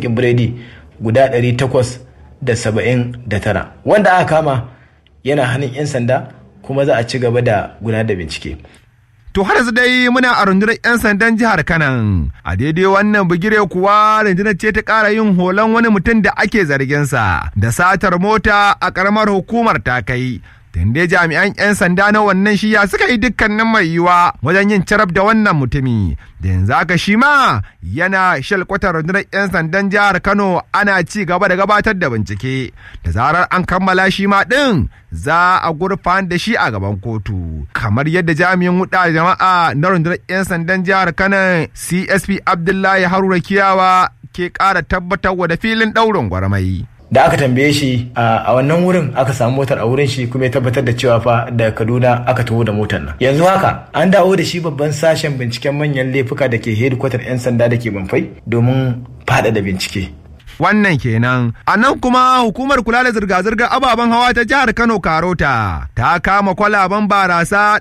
biredi guda 879 wanda aka kama yana hannun 'yan sanda kuma za a ci gaba da gudanar da bincike To har yanzu dai muna a rundunar 'yan sandan jihar Kanan. A daidai wannan bigire kuwa rundunar ce ta ƙara yin horon wani mutum da ake zarginsa da satar mota a ƙaramar hukumar ta kai. Tunda jami'an 'yan sanda na wannan shiya suka yi dukkanin mai yiwa wajen yin carab da wannan mutumi. Da yanzu haka shi ma yana shalkwatar rundunar 'yan sandan jihar Kano ana ci gaba da gabatar da bincike. Da zarar an kammala shi ma ɗin za a gurfan da shi a gaban kotu. Kamar yadda jami'in wuɗa jama'a na rundunar 'yan sandan jihar Kano CSP Abdullahi Haruna Kiyawa ke ƙara tabbatarwa da filin ɗaurin gwarmai. da aka tambaye shi a wannan wurin aka samu motar a wurin shi kuma ya tabbatar da cewa fa da kaduna aka taho da motar nan yanzu haka an dawo da shi babban sashen binciken manyan laifuka da ke hedikwatar 'yan sanda da ke banfai domin faɗaɗa bincike wannan kenan a nan kuma hukumar kula da zirga-zirgar ababen hawa ta jihar kano karota ta kama kwalaban barasa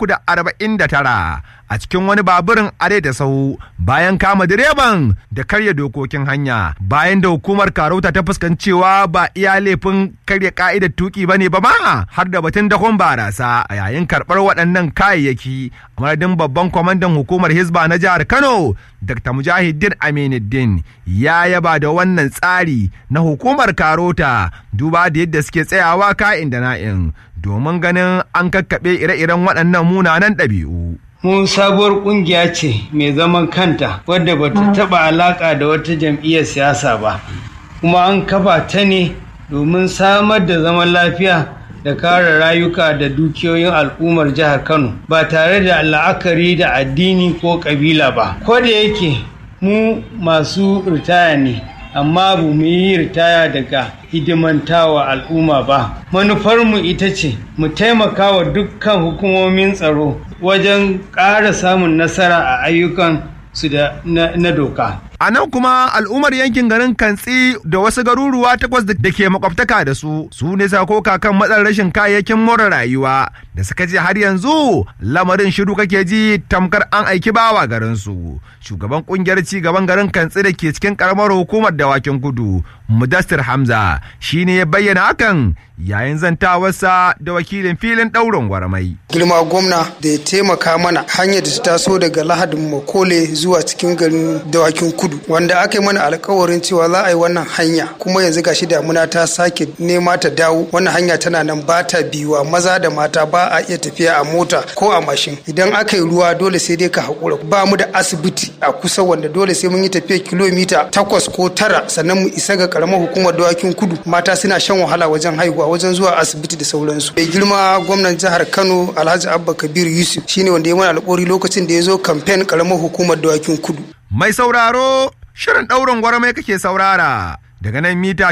349 a cikin wani baburin are da sau bayan kama direban da karya dokokin hanya bayan da hukumar karota ta fuskancewa ba iya laifin karya ka'idar tuki bane ba ma har da batun dakon barasa a yayin karɓar waɗannan kayayyaki a madadin babban kwamandan hukumar hisba na jihar kano dr mujahidin aminuddin ya yaba da wannan tsari na hukumar karota duba da yadda suke tsayawa ka'in da na'in domin ganin an kakkaɓe ire-iren waɗannan munanan ɗabi'u. mu sabuwar kungiya ce mai zaman kanta wadda ba ta taɓa alaƙa da wata jam'iyyar siyasa ba kuma an kafa ta ne domin samar da zaman lafiya da kare rayuka da dukiyoyin al'ummar jihar kano ba tare da la'akari da addini ko ƙabila ba ko da yake mu masu ritaya ne amma ba mu yi ritaya daga hidimantawa al'umma ba manufarmu ita ce mu taimaka wa dukkan hukumomin tsaro wajen ƙara samun nasara a ayyukan su da na doka A nan kuma al'ummar yankin garin Kantsi da wasu garuruwa takwas da ke makwabtaka da su su ne sakoka kan matsalar rashin kayayyakin more rayuwa da suka ce har yanzu lamarin shiru kake ji tamkar an aiki bawa garin su. Shugaban kungiyar ci gaban garin Kantsi da ke cikin karamar hukumar dawakin kudu Mudassir Hamza shine ya bayyana hakan yayin zantawarsa da wakilin filin ɗaurin gwarmai. Girma gwamna da ya taimaka mana hanyar da ta taso daga lahadin Makole zuwa cikin garin dawakin kudu wanda aka yi mana alkawarin cewa za a yi wannan hanya kuma yanzu gashi damuna ta sake nema ta dawo wannan hanya tana nan ba ta biyuwa maza da mata ba a iya tafiya a mota ko a mashin idan aka yi ruwa dole sai dai ka haƙura ba mu da asibiti a kusa wanda dole sai mun yi tafiya kilomita takwas ko tara sannan mu isa ga karamar hukumar dawakin kudu mata suna shan wahala wajen haihuwa wajen zuwa asibiti da sauransu mai girma gwamnan jihar kano alhaji abba kabir yusuf shine wanda ya mana alƙawari lokacin da ya zo kamfen karamar hukumar dawakin kudu Mai sauraro, shirin ɗaurin gwarmai kake saurara daga nan mita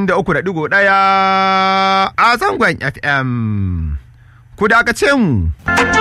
93.1 a zangon FM. Ku dakace mu.